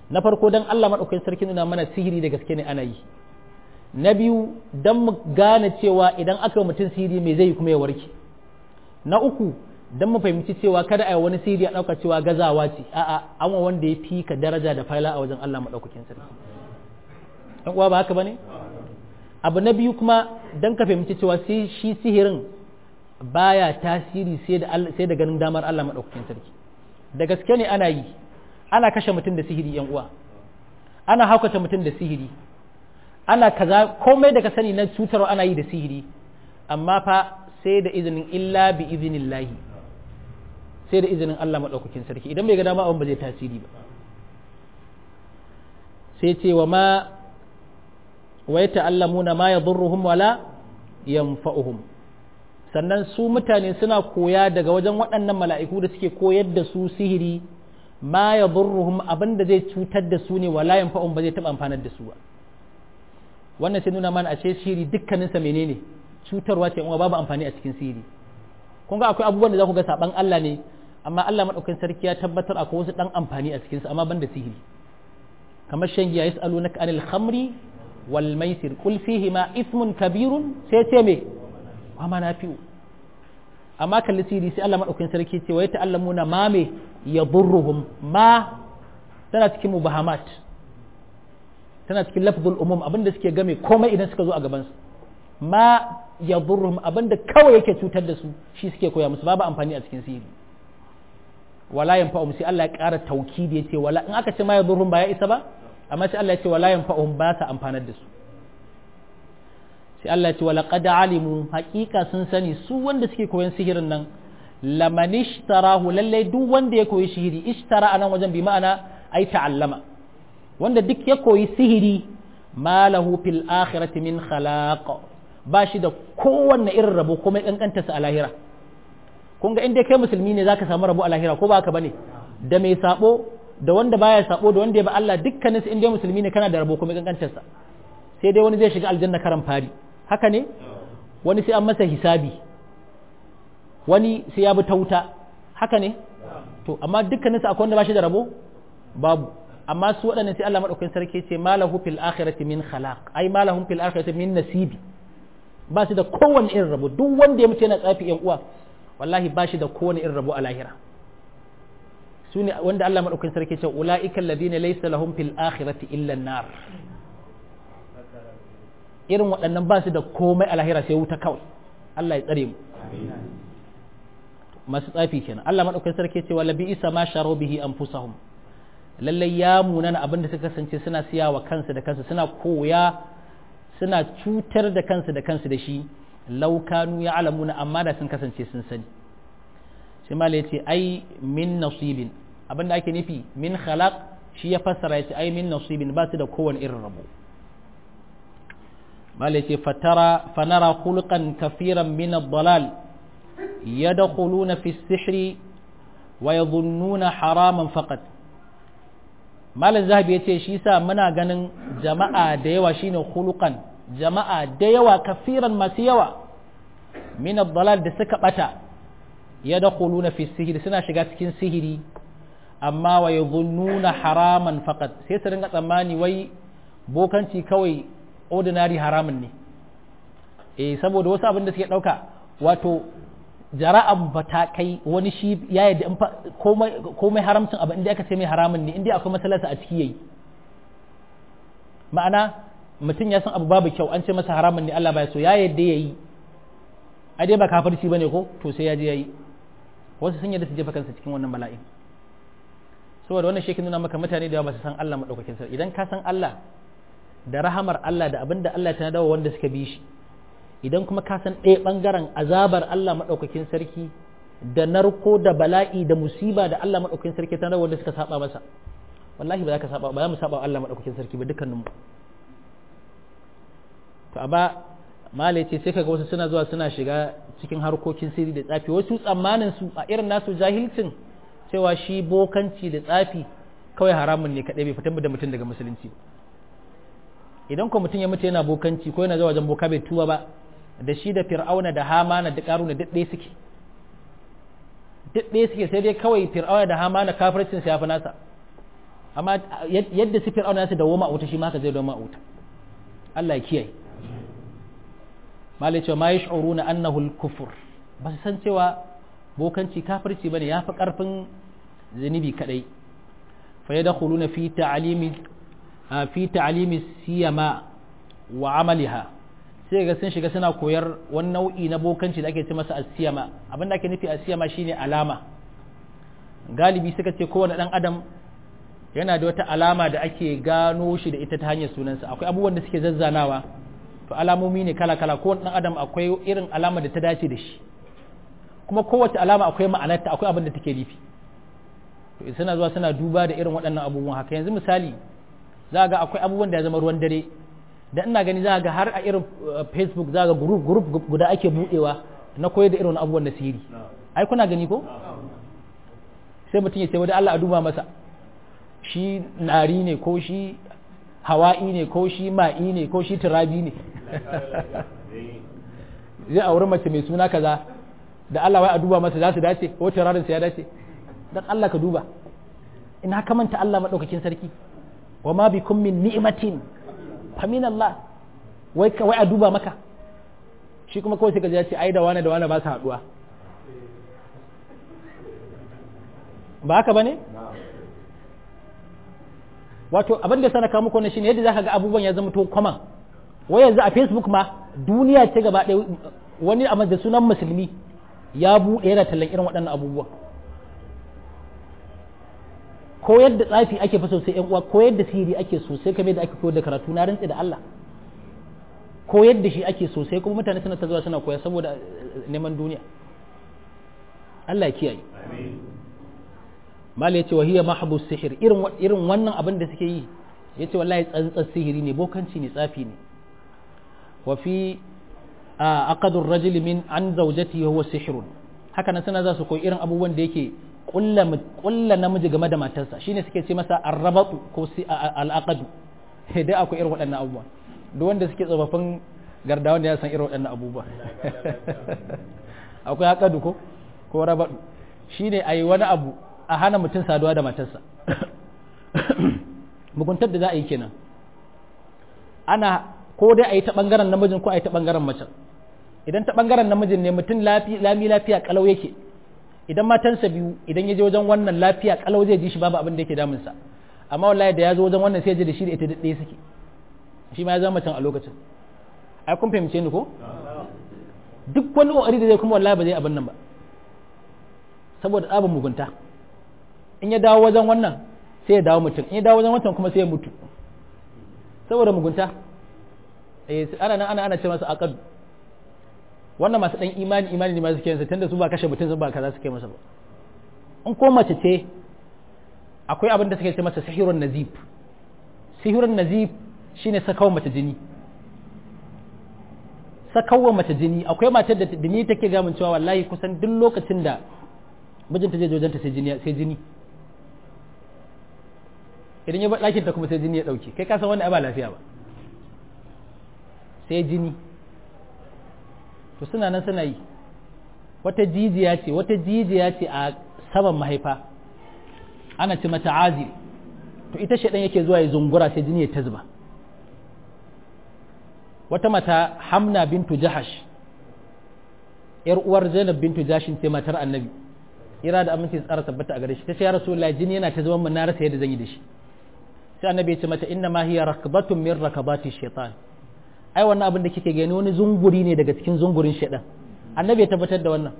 A: na farko dan Allah madaukakin sarki nuna mana sihiri da gaske ne ana yi na biyu dan mu gane cewa idan aka yi mutum sihiri me zai kuma ya warke na uku dan mu fahimci cewa kada a yi wani sihiri a ɗauka cewa gazawa ce a'a an wa wanda ya fi ka daraja da faila a wajen Allah madaukakin sarki dan uwa ba haka bane abu na biyu kuma dan ka fahimci cewa shi sihirin baya tasiri sai da sai da ganin damar Allah madaukakin sarki da gaske ne ana yi ana kashe mutum da sihiri yan uwa ana haukata mutum da sihiri ana kaza komai da ka sani na cutarwa ana yi da sihiri amma fa sai da izinin illa bi izinillahi sai da izinin Allah madaukakin sarki idan bai ga dama abin ba zai tasiri ba sai ce wa ma wa yata'allamuna ma yadurruhum wala yanfa'uhum sannan su mutane suna koya daga wajen waɗannan mala'iku da suke koyar da su sihiri ma ya burruhum abin da zai cutar da su ne wala yanfa'un ba zai taɓa amfanar da su ba wannan sai nuna mana a ce sihiri dukkaninsa menene cutarwa ce kuma babu amfani a cikin sihiri kun ga akwai abubuwan da za ku ga saban Allah ne amma Allah madaukakin sarki ya tabbatar akwai wasu dan amfani a cikinsa amma ban da sihiri kamar shan giya yas'alunaka anil khamri wal maisir qul fihi ma ithmun kabirun sai ce me wa manafi'u amma kalli siri sai Allah madaukakin sarki ce wa ya ta'allamuna ma me yadurruhum ma tana cikin mubahamat tana cikin lafzul umum abinda suke game komai idan suka zo a gaban su ma yadurruhum abinda kawai yake cutar da su shi suke koya musu babu amfani a cikin siri wala yanfa'um sai Allah ya ƙara taukidi yace wala in aka ce ma yadurruhum ba ya isa ba amma sai Allah ya ce wala yanfa'um ba ta amfanar da su sai Allah ce wala qad alimu haƙiƙa sun sani su wanda suke koyon sihirin nan laman ishtarahu lalle duk wanda ya koyi sihiri ishtara anan wajen bi ma'ana ai ta'allama wanda duk ya koyi sihiri ma lahu fil akhirati min khalaq ba shi da kowanne irin rabo kuma kankanta sa a lahira kun ga inda kai musulmi ne zaka samu rabo a lahira ko ba haka bane da mai sabo da wanda baya sabo da wanda ya ba Allah dukkanin su inda musulmi ne kana da rabo kuma kankantar sa sai dai wani zai shiga aljanna karan fari haka ne wani sai an masa hisabi wani sai ya bi ta wuta haka ne to amma dukkanin su akwai wanda ba shi da rabo babu amma su waɗannan sai Allah madaukakin sarki ce malahu fil akhirati min khalaq ai malahum fil akhirati min nasibi ba su da kowanne irin rabo duk wanda ya mutu yana tsafi yan uwa wallahi ba shi da kowanne irin rabo a lahira su ne wanda Allah madaukakin sarki ce ulaika alladhina laysa lahum fil akhirati illa an-nar irin waɗannan ba su da komai a lahira sai wuta kawai Allah ya tsare mu masu tsafi kenan Allah madaukakin sarki ce wala bi isa ma sharu bihi anfusahum lallai ya munana abin da suka kasance suna siya wa kansu da kansu suna koya suna cutar da kansu da kansu da shi laukanu ya alamuna amma da sun kasance sun sani sai mala yace ai min nasibin abin da ake nufi min khalaq shi ya fassara yace ai min nasibin ba su da kowane irin rabo mala yace fatara fanara khulqan kafiran min ad-dalal yadkhuluna fi as-sihri wa yadhunnuna haraman faqat malam zahabi ya ce shi sa muna ganin jama'a da yawa shine khuluqan jama'a da yawa kafiran masu yawa min dalal da suka bata yadkhuluna fi sihiri suna shiga cikin sihiri amma wa yadhunnuna haraman faqat sai su ringa tsammani wai bokanci kawai ordinary haramun ne eh saboda wasu abin da suke dauka wato jara'an ba ta kai wani shi ya yi da komai haramcin abu inda aka ce mai haramun ne inda akwai matsalarsa a ciki yayi ma'ana mutum ya san abu babu kyau an ce masa haramun ne Allah baya so ya yadda yayi a dai ba kafirci bane ko to sai ya je yayi wasu sun yadda su jefa kansa cikin wannan bala'in saboda wannan shekin nuna maka mutane da yawa ba su san Allah madaukakin sarki idan ka san Allah da rahamar Allah da abinda Allah ta dawo wanda suka bi shi idan kuma ka san ɗaya ɓangaren azabar Allah maɗaukakin sarki da narko da bala'i da musiba da Allah maɗaukakin sarki ta wanda suka saba masa wallahi ba za ka saba ba za mu saba Allah maɗaukakin sarki ba dukkanin mu to amma mala ce sai kaga wasu suna zuwa suna shiga cikin harkokin sirri da tsafi wasu tsammanin su a irin nasu jahilcin cewa shi bokanci da tsafi kawai haramun ne kaɗai bai fitar da mutum daga musulunci idan ko mutum ya mutu yana bokanci ko yana zuwa wajen boka bai tuba ba da shi da fir'auna da hamana da karuna duk ɗaya suke duk ɗaya suke sai dai kawai fir'auna da hamana kafircin sa yafi nasa amma yadda su fir'auna ya su dawo ma wuta shi ma ka zai dawo ma wuta Allah ya kiyaye malai cewa ma yash'uruna annahu al-kufr ba su san cewa bokanci kafirci bane yafi karfin zunubi kadai fa yadkhuluna fi ta'limi fi ta'limi siyama wa amaliha sai ga sun shiga suna koyar wani nau'i na bokanci da ake ce masa asiyama abin da ake nufi asiyama shine alama galibi suka ce kowane dan adam yana da wata alama da ake gano shi da ita ta hanyar sunansa akwai abubuwan da suke zazzanawa to alamomi ne kala kala kowane dan adam akwai irin alama da ta dace da shi kuma kowace alama akwai ma'anarta akwai abin da take nufi to suna zuwa suna duba da irin waɗannan abubuwan haka yanzu misali za ga akwai abubuwan da ya zama ruwan dare da ina gani za ga har a irin facebook za ga group group guda ake budewa na koyar da irin abubuwan da sihiri ai kuna gani ko sai mutum ya ce wani Allah a duba masa shi nari ne ko shi hawa'i ne ko shi ma'i ne ko shi turabi ne zai auri mace mai suna kaza da Allah wai a duba masa za su dace ko turarin ya dace dan Allah ka duba ina ka manta Allah madaukakin sarki wa ma bikum min ni'matin famin Allah wai wai a duba maka shi kuma kawai sai ka ce ai da wani da wani ba su haduwa ba haka bane wato abin da sana muku wannan shine yadda zaka ga abubuwan ya zama to common wai yanzu a Facebook ma duniya ce gaba ɗaya wani a da sunan musulmi ya buɗe yana tallan irin waɗannan abubuwan ko yadda tsafi ake fa sosai yan uwa ko yadda sihiri ake sosai kamar da ake koyar da karatu na rantsi da Allah ko yadda shi ake sosai kuma mutane suna ta zuwa suna koya saboda neman duniya Allah ya kiyaye mala yace wahiya mahbu sihir irin irin wannan abin da suke yi yace wallahi tsantsar sihiri ne bokanci ne tsafi ne wa fi aqadu ar-rajuli min an zawjati huwa sihrun haka nan suna za su koyi irin abubuwan da yake kulla namiji game da matarsa shine suke ce masa arrabatu ko al'aqadu dai akwai irin waɗannan abubuwa duk wanda suke tsofaffin gardawan da ya san irin waɗannan abubuwa akwai aqadu ko ko rabatu shine ayi wani abu a hana mutum saduwa da matarsa muguntar da za a yi kenan ana ko dai a yi ta bangaren namijin ko a yi ta bangaren macen idan ta bangaren namijin ne mutum lami lafiya kalau yake idan matansa biyu idan ya je wajen wannan lafiya kalau zai ji shi babu abin da yake damunsa amma wallahi da ya zo wajen wannan sai ya ji da shi da ita da ɗaya suke shi ma ya zama macen a lokacin ai kun fahimce ni ko duk wani ƙoƙari da zai kuma wallahi ba zai abin nan ba saboda tsabin mugunta in ya dawo wajen wannan sai ya dawo mutum in ya dawo wajen wancan kuma sai ya mutu saboda mugunta eh ana nan ana ana ce masa aqad wannan masu dan imani imani ne masu kiyansa tunda su ba kashe mutum su ba kaza suke masa ba in ko mace ce akwai abin da suke ce masa sihirun nazib sihirun nazib shine sakawa mace jini sakawa mace jini akwai matar da jini take gamin cewa wallahi kusan duk lokacin da mijinta zai jojanta sai jini sai jini idan ya bar ɗakin ta kuma sai jini ya ɗauke kai ka san wani ba lafiya ba sai jini to suna nan suna yi wata jijiya ce wata jijiya ce a saman mahaifa ana ce mata azil to ita shaɗan yake zuwa ya zungura sai jini ya ta zuba wata mata hamna bintu jahash yar uwar zainab bintu jashin ce matar annabi ira da aminci tsara tabbata a gare shi ta ce ya rasulullahi jini yana ta zuban mun na rasa yadda zan yi da shi sai annabi ya ce mata inna ma hiya rakbatun min rakabati shaitan ai wannan abin da kike gani wani zunguri ne daga cikin zungurin shaitan annabi ya tabbatar da wannan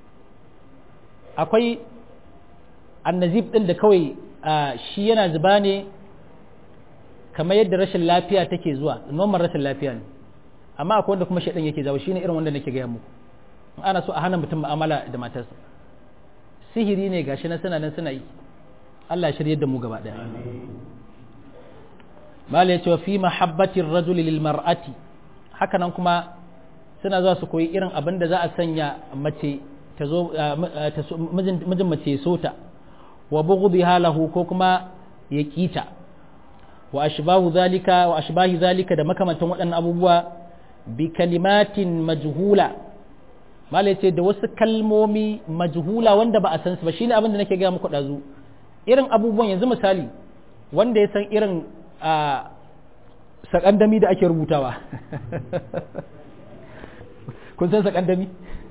A: akwai annazib din da kawai shi yana zuba ne kamar yadda rashin lafiya take zuwa normal rashin lafiya ne amma akwai wanda kuma shaitan yake jawo shine irin wanda nake gaya muku ana so a hana mutum mu'amala da matarsa sihiri ne gashi na suna nan suna yi Allah ya shirye da mu gaba daya mala yace wa fi mahabbatir rajul lil mar'ati haka nan kuma suna zuwa su koyi irin abin da za a sanya mace ta zo mijin mace so ta wa bughdiha lahu ko kuma ya kita wa ashbahu zalika wa ashbahi zalika da makamantan waɗannan abubuwa bi kalimatin majhula malai ce da wasu kalmomi majhula wanda ba a san su ba shine abin da nake gaya muku dazu irin abubuwan yanzu misali wanda ya san irin a sakandami da ake rubutawa kun san sakandami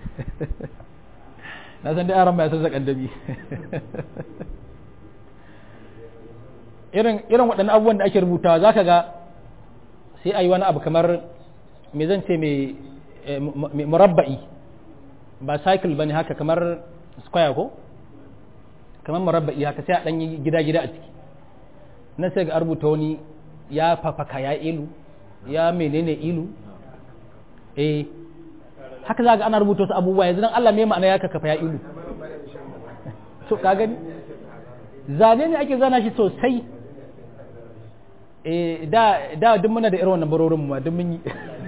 A: na san dai aran ba ya san sakandami irin irin waɗannan abubuwan da ake rubutawa za ka ga sai a yi wani abu kamar me zan ce mai murabba'i ba cycle ba ne haka kamar square ko kamar murabba'i haka sai a ɗanyi gida-gida a ciki na sai ga rubuta wani ya fafaka ya ilu ya menene ilu eh haka za ga ana rubuta wasu abubuwa yanzu dan Allah me ma'ana ya kakafa ya ilu to ka gani zane ne ake zana shi sosai eh da da duk muna da irin wannan barorin mu duk mun yi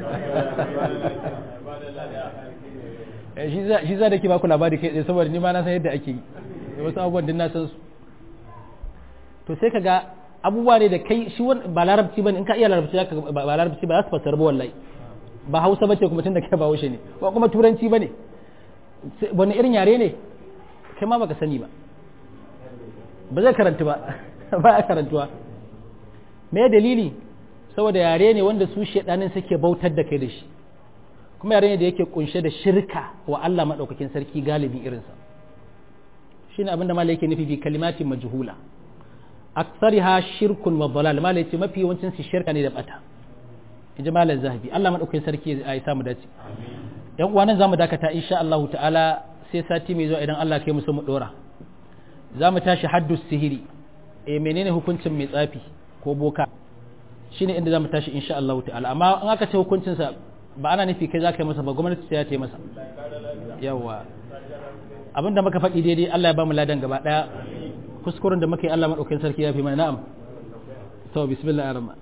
A: shi za shi za da ke baku labari kai tsaye saboda ni ma na san yadda ake yi wasu abubuwan din na san su to sai kaga abubuwa ne da kai shi ba larabci bane in ka iya larabci ba larabci ba za su fassara ba wallahi ba hausa bace kuma tun da kai ba haushe ne ba kuma turanci bane wani irin yare ne kai ma baka sani ba ba zai karanta ba ba a karantuwa me dalili saboda yare ne wanda su shedanin suke bautar da kai da shi kuma yare ne da yake kunshe da shirka wa Allah madaukakin sarki galibi irinsa shine abin da malai yake nufi bi kalimatin majhula aksariha shirkun wa dalal malai ce mafi yawancin su shirka ne da bata in ji malam zahabi Allah madaukakin sarki ya yi samu dace yan uwa nan zamu dakata insha Allah ta'ala sai sati mai zuwa idan Allah kai mu so mu dora zamu tashi haddu sihiri eh menene hukuncin mai tsafi ko boka shine inda zamu tashi insha Allah ta'ala amma in aka ce hukuncin sa ba ana nufi kai zaka yi masa ba gwamnati sai ya ta yi masa yawa abinda muka faɗi daidai Allah ya ba mu ladan gaba daya kuskuren da muka yi Allah madaukakin sarki ya fi mana na'am to bismillah ar-rahman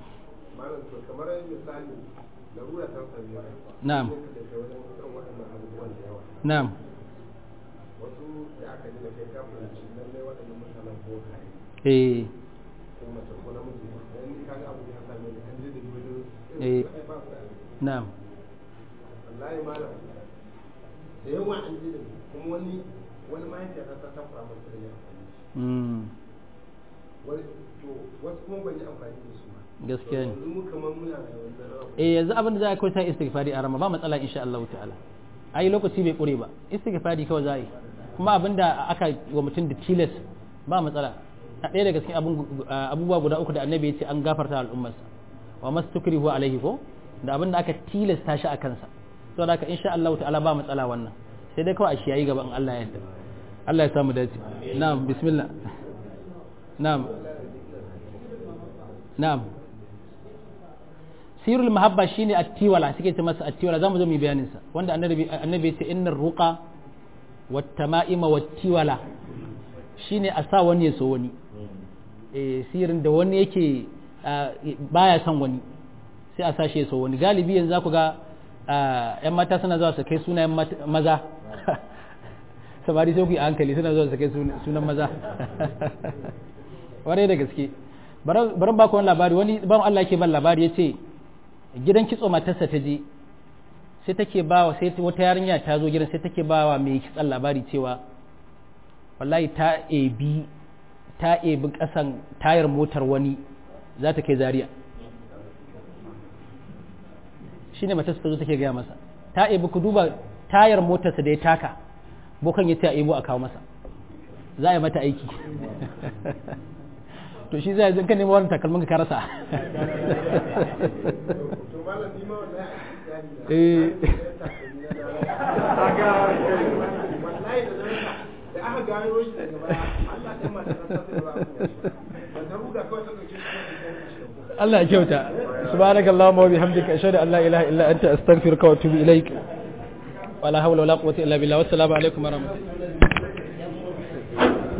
A: na'am na'am eh eh na'am
B: wallahi malam da yawa an ji da kuma wani wani mahaifiyar ta ta fara masa da ya
A: mm
B: wani to wasu kuma ban yi amfani da su ba
A: gaskiya ne
B: yanzu mu kamar muna da wannan rawa
A: eh yanzu abin da za a kai sai istighfari a rama ba matsala insha Allah ta'ala ai lokaci bai kure ba istighfari kawai za a yi kuma abin da aka wa mutum da tilas ba matsala a ɗaya daga cikin abubuwa guda uku da annabi ya ce an gafarta al'ummarsa wa mastukrihu alaihi ko da abin da aka tilasta shi a kansa saboda haka insha Allah ta'ala ba matsala wannan sai dai kawai a shi yayi gaba in Allah ya yarda Allah ya samu dace na'am bismillah na'am na'am sirul mahabba shine attiwala suke ce masa attiwala zamu zo mu bayanin sa wanda annabi annabi ya ce innar ruqa wat tama'ima wat tiwala shine a sa wani ya so wani eh sirin da wani yake baya son wani sai a sashe so wani galibi yanzu zaku ga yan mata suna zuwa su kai sunayen maza samari sai ku yi hankali suna zuwa su kai sunan maza warai da gaske bari ba ku wani labari wani ban Allah ke ban labari ya ce gidan kitso matarsa ta je sai take ba wa sai wata yarinya ta zo gidan sai take ba wa mai kitsan labari cewa wallahi ta ebi ta ebi kasan tayar motar wani za ta kai zaria shi ne matarsa ta zo take gaya masa ta ebi ku duba tayar motarsa da ya taka bokan ya ta ebo a kawo masa za a yi mata aiki to shi zai zan ka nemi wani takalmin ka rasa
B: to malam ni ma wallahi a cikin
A: eh
B: wallahi da zan da aka gano shi daga baya Allah ɗan mata ta sai ba ba ta ruga kawai ta dauke shi ta
A: Allah ya kyauta subhanakallahumma wa bihamdika ashhadu an la ilaha illa anta astaghfiruka wa atubu ilaik wala hawla wala quwwata illa billah wassalamu alaikum wa rahmatullahi